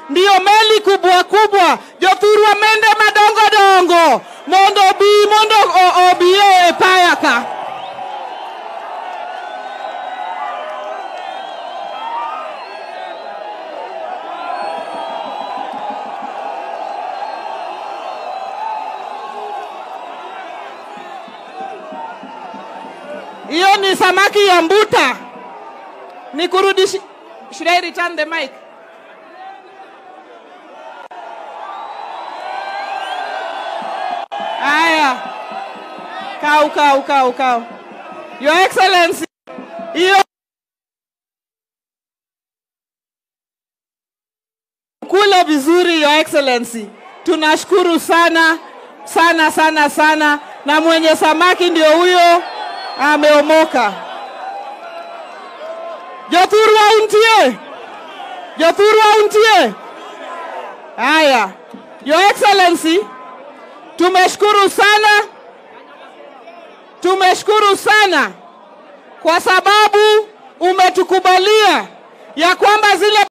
ndiyo meli kubwa kubwa jothurwa mende madongo dongo mondo obi mondo o- obi e paya ka hiyo ni samaki ya mbuta nikurudishi should I return the mic Haya, kau kau kau kau. Your Excellency, hiyo kula vizuri, Your Excellency. Tunashukuru sana sana sana sana, na mwenye samaki ndio huyo ameomoka. Jothurwa untie, Jothurwa untie. Haya, Your Excellency, tumeshukuru sana, tumeshukuru sana kwa sababu umetukubalia ya kwamba zile